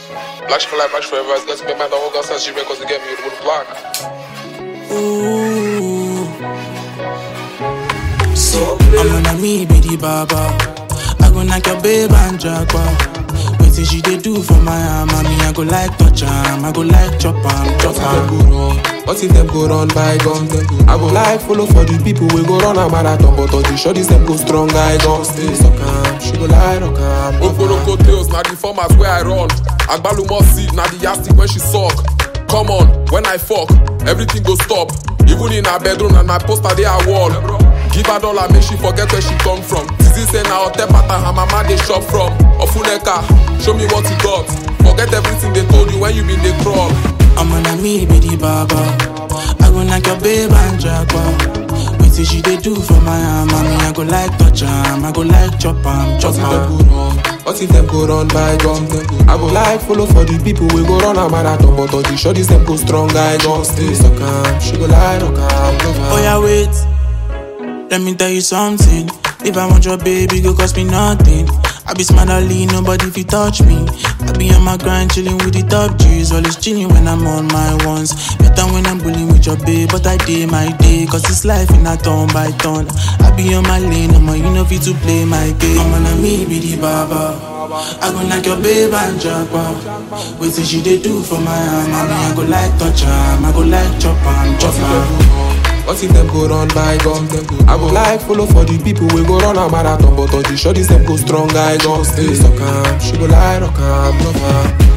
Black shit for life, black shit forever. It's got to make my dog go sense. She records to get me with the block. Ooh. I'm on a me, be the baba. I go knock your babe and jaguar. Wait till she dey do for my arm, mommy. I go like touch am, I go like chop am, chop What if them am. go run? What if them go run by guns? I go like follow for the people we go run a marathon, but all the shorties them go strong. I gon' stay suck am. She go lie rock am. Oporoko tails, na the format where I run. Agbalumo seed, na the yastic when she suck. Come on, when I fuck, everything go stop. Even in her bedroom and my poster they are wall. Give her dollar, make she forget where she come from. Tizi say na hotel pattern her mama they shop from. Ofuneka, show me what you got. Forget everything they told you when you been they crawl. I'm on a me, be the baba. I go knock your babe and jaguar. Wait till she dey do for my arm, mommy. I go like touch am, I go like chop am, chop What if them am. go run? What if them go run by guns? I go like follow for the people we go run a marathon, but all the shorties them go strong. I gon' stay suck am. She go lie rock am. love am. Oh yeah, wait. Let me tell you something. If I want your baby, go cost me nothing. I be smart, I lean, nobody fi touch me. I be on my grind, chilling with the top G's. Always chilling when I'm on my ones. Better when I'm bullying with your babe, but I day my day. Cause it's life in a turn by turn. I be on my lane, I'm you know fit to play my game. I'm on me, be the baba. I go knock your babe and jaguar. Wait till she dey do for my arm, mommy. I go like touch am, I go like chop am, chop am. What if them go run by guns? I go like follow for the people we go run a marathon, but all the shorties them go strong. I gon' stay suck am. She go lie rock am, love am.